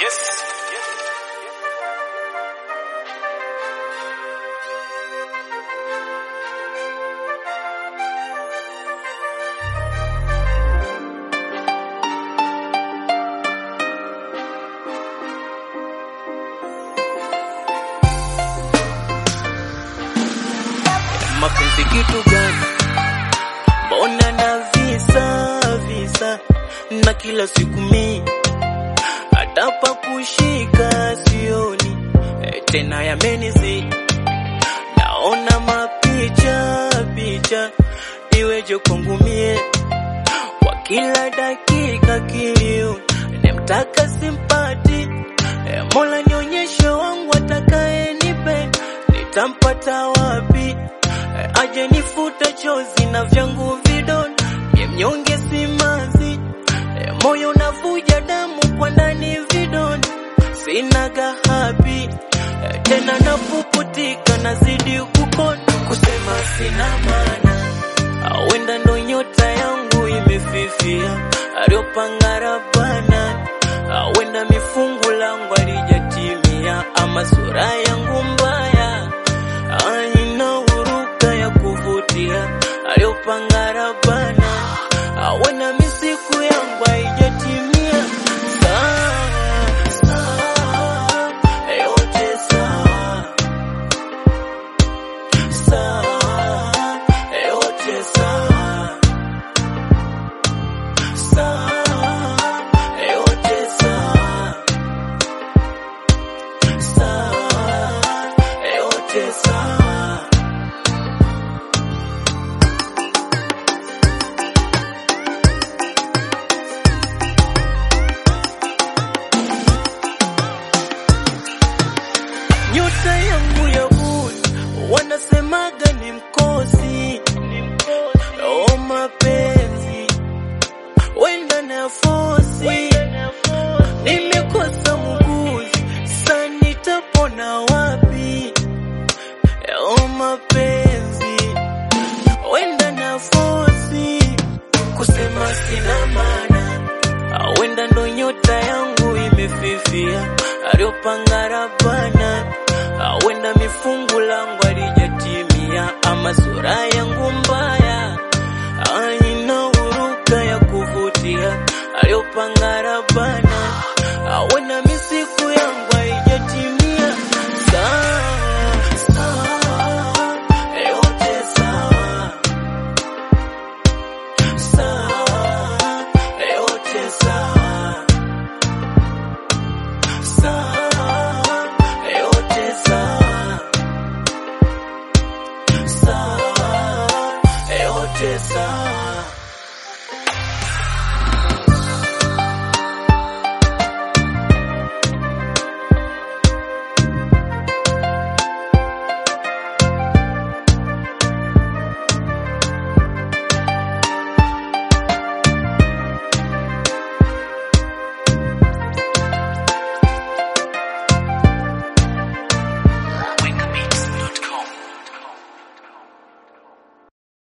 Yes. Mapenzi kitu gani? Mbona na visa visa na kila siku mi hata pa kushika sioni e, tena yamenizidi, naona mapicha picha, iweje kwangu mie kwa kila dakika kilio nemtaka simpati e, Mola nionyeshe wangu atakaye nipenda nitampata wapi? E, aje nifuta chozi na vyangu vidonda, mie mnyonge simanzi e, moyo unavuja damu kwa ndani vidonda, sina gahabi e, tena napuputika, nazidi kukonda, kusema sina maana, awenda ndo nyota yangu imefifia, aliopanga Rabbana, awenda mifungu langu alijatimia, ama sura yangu mbaya aina huruka ya kuvutia aliyopanga Rabbana, awena misiku yangu haijatimia. Sawa sawa, yote sawa sawa, yote sawa sawa, yote sawa sawa, yote sawa. nyota yangu ya buni wanasemaga ni mkosi, oh mapenzi wenda na fosi, nimekosa muguzi, sa nitapona wapi? Oh mapenzi wenda na fosi, kusema sina maana Awenda ndo nyota yangu imefifia, aliopanga Rabbana. Awenda mifungu langu alijatimia, ama sura yangu mbaya aina huruka ya kuvutia, aliopanga Rabbana. Awenda misiku yangu haijatimia. Sawa sawa, yote sawa sawa, yote sawa sawa, yote sawa sawa, yote sawa.